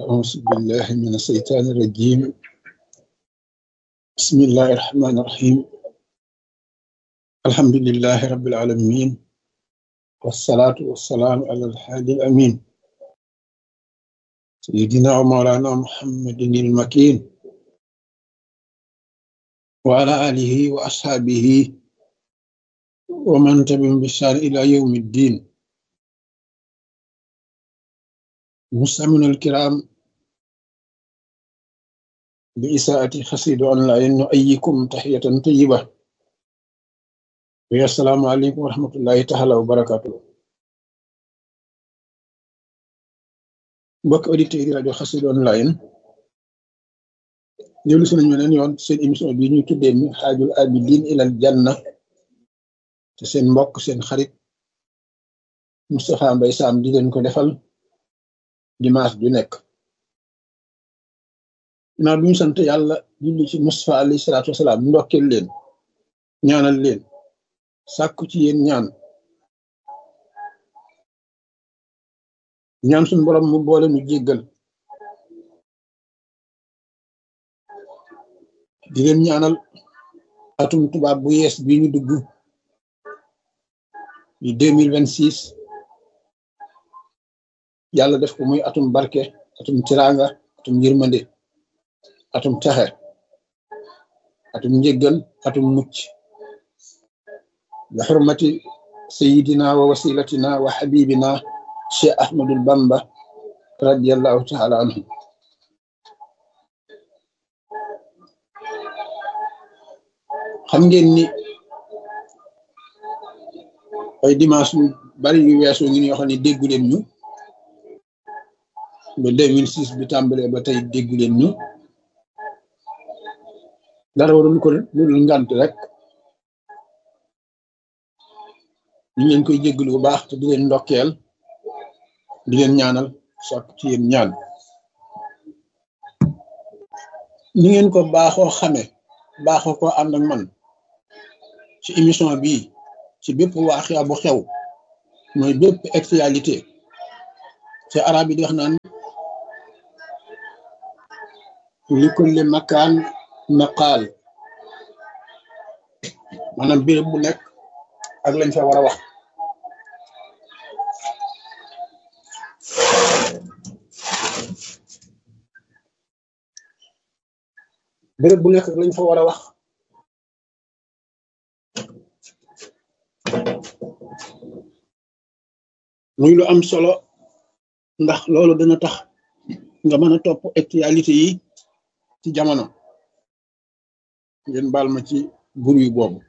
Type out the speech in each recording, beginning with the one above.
أعوذ بالله من الشيطان الرجيم بسم الله الرحمن الرحيم الحمد لله رب العالمين والصلاة والسلام على الحادي الأمين سيدنا ومولانا محمد المكين وعلى آله وأصحابه ومن تبعهم بإحسان إلى يوم الدين مستمعينا الكرام بإساءة خسيد أونلاين نؤيكم تحية طيبة السلام عليكم ورحمة الله تعالى وبركاته mbokk auditeurs yi rajo Xassida online dellu si nañu leen yoon seen émission bi ñu tuddee mi xaajul abidin ilal janna te seen mbokk seen xarit Moustapha Mbaye Sam di leen ko defal dimanche du nekk naa duñu sant yàlla julli ci Moustapha alayhi salaatu wasalaam ndokkeel leen ñaanal leen sàkku ci yéen ñaan ñaan suñu borom mu boole nu jéggal di leen ñaanal atum tubaab bu yees bi ñu dugg di deux mille vingt six yàlla def ko muy atum barke atum tiranga atum yërmande atum texe atum njéggal atum mucc bi xurmati sayidina wa wasilatina wa xabibina cheikh ahmadul bamba radiallahu taala anhu xam ngeen ni ay dimanche yu bari yu weesu ngi yoo xam ne déggu leen ñu ba 2006 bi tàmbalee ba tey déggu leen ñu dara warul ko lu dul ngant rek ñu leen koy jégglu bu baax te di leen ndokkeel di leen ñaanal sokk ci yéen ñaan ni ngeen ko baaxoo xame baaxoo ko ànd ak man ci émission bii ci bépp waaxia bu xew mooy bépp actualité ci arab yi di wax naan li kulli makaan maqaal maanaam béréb bu nekk ak lañ fa war a wax béréb bu nekk ak lañ fa war a wax muy lu am solo ndax loolu dana tax nga mën a topp actualité yi ci jamono ngeen baal ma ci bur yu boobu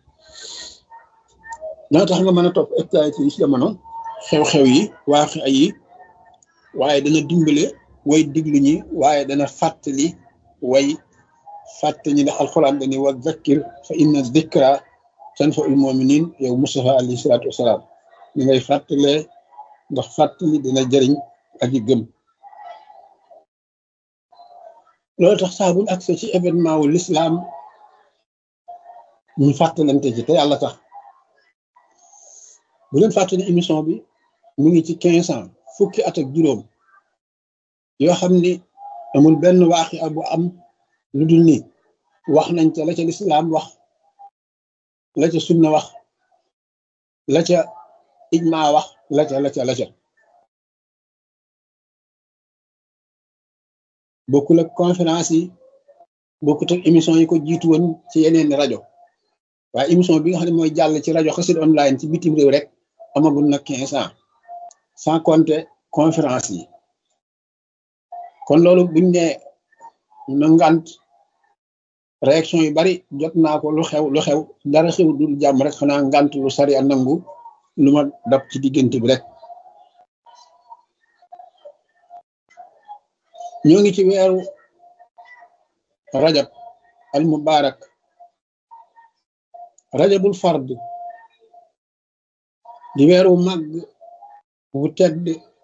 dana tax nga mën a topp actualité yi ci jamono xew-xew yi waax ay yi waaye dana dimbale way diglu ñi waaye dana fàttali way fàttali ñi ndax alxuraan dani wa zakkir fa inna zikra tanfa'ul mu'minin yow Mustafa alayhi salaatu wasalaam ñi ngay fàttalee ndax fàttali dina jëriñ aji gëm loolu tax saa buñ accès ci événement wu l'islam ñu fàttalante ci te yàlla tax bu leen fàttali émission bi mu ngi ci quinze ans fukki at ak juróom yoo xam ni amul benn waaxi bu am lu dul ni wax nañ ca la ca l'islam wax la ca sunna wax la ca ijma wax la ca la ca la ca bokkul ak conférence yi bokkut ak émission yi ko jiitu woon ci yeneen rajo waaye émission bi nga xam ne mooy jàll ci rajo Xassida online ci bitim réew rek amagul na quinze ans sans compter conférence yi kon loolu buñ ne na ngant réaction yu bari jot naa ko lu xew lu xew dara xew dul jàmm rek xanaa ngant lu sari a nangu lu ma dab ci diggante bi rek ñoo ngi ci weeru rajab al mubarak rajabul fard di weeru màgg bu tedd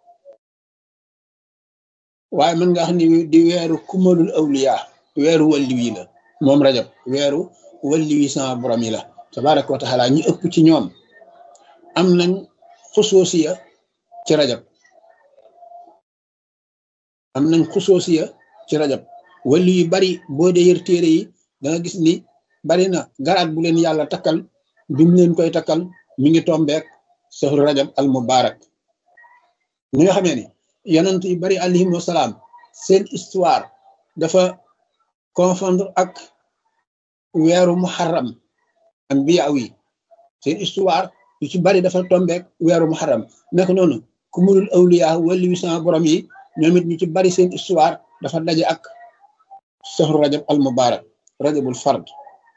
waaye mën nga xam ni di weeru kumalul awliya weeru walli wi la moom rajab weeru walli wi sama borom yi la tabaraka wa taala ñu ëpp ci ñoom am nañ xusuusiya ci rajab am nañ xusoosiya ci rajab wali yu bari boo dee yër téere yi da nga gis ni bari na garaat bu leen yàlla takkal bi mu leen koy takkal mi ngi tombeek sahru rajab al mubarak ni nga xamee ni yonent yu bari alayhim wasalaam seen histoire dafa confondre ak weeru muharram anbiya yi seen histoire yu ci bari dafa tombeek weeru muharram nekk noonu ku mulul awliya wali wi sama borom yi ñoom it ñu ci bari seen histoire dafa daje ak sahru rajab al mubarak rajabul fard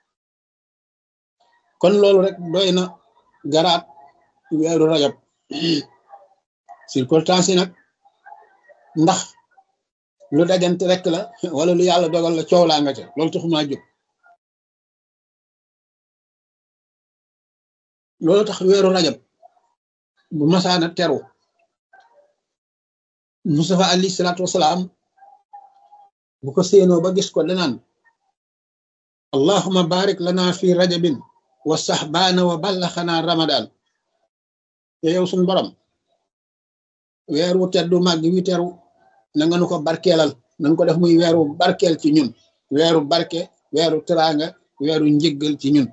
kon loolu rek doy na garaat weeru rajab circonstance yi nag ndax lu dajante rek la wala lu yàlla dogal la coow laa nga ca loolu taxumaa jóg loolu tax weeru rajab bu masaana teru Mustafa alayhi salaatu wasalaam bu ko séenoo ba gis ko danaan allahuma barik lana fi rajabin wa saxbaana wa ballaxanaa ramadan te yow suñ borom weeru teddu màgg wi teru na nga nu ko barkeelal na nga ko def muy weeru barkeel ci ñun weeru barke weeru teraanga weeru njëggal ci ñun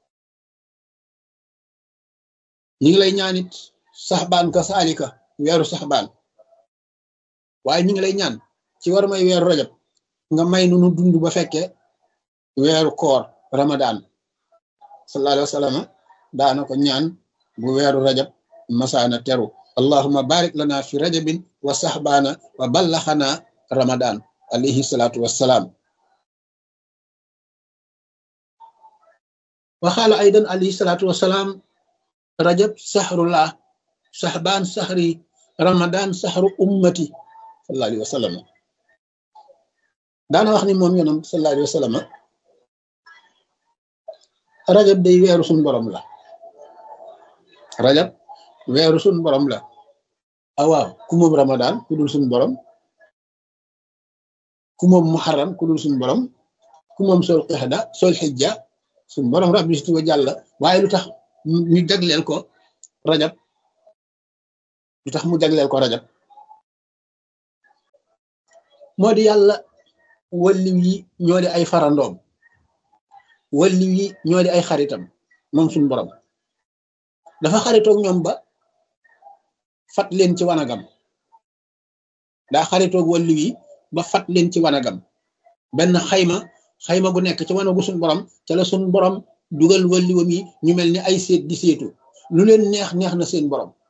ñi ngi lay ñaanit saxbaan ka saalika weeru saxbaan waaye ñi ngi lay ñaan ci war may weeru rajab nga may nu nu dund ba fekke weeru koor ramadan sallallahu alayhi wa sallam daana ko ñaan bu weeru rajab masaana teru allahuma barik lana fi rajabin wa saxbaana wa ballaxana ramadan alayhi salaatu wassalaam waxaala aydan alayhi salaatu wassalaam rajab saxrullah saxbaan saxri ramadan saxru ummati sallallahu alayhi wa sallam daana wax ni moom yonam sallallahu alayhi wa sallam rajab day weeru suñ borom la rajab weeru suñ borom la awaaw ku moom ramadan ku dul suñ borom ku moom muharram ku dul suñ borom ku moom sol qixda sol xijja suñ borom rabbi si tuwa jàlla waaye lu tax ñu jagleel ko rajab lu tax mu jagleel ko rajab moo di yàlla walliw yi ñoo di ay farandoom walliw yi ñoo di ay xaritam moom suñ borom dafa xaritoog ñoom ba fat leen ci wanagam daa xaritoog walliw yi ba fat leen ci wanagam benn xayma xayma gu nekk ci wanagu suñ borom ca la suñ borom dugal walliwam yi ñu mel ni ay seet di seetu lu leen neex neex na seen borom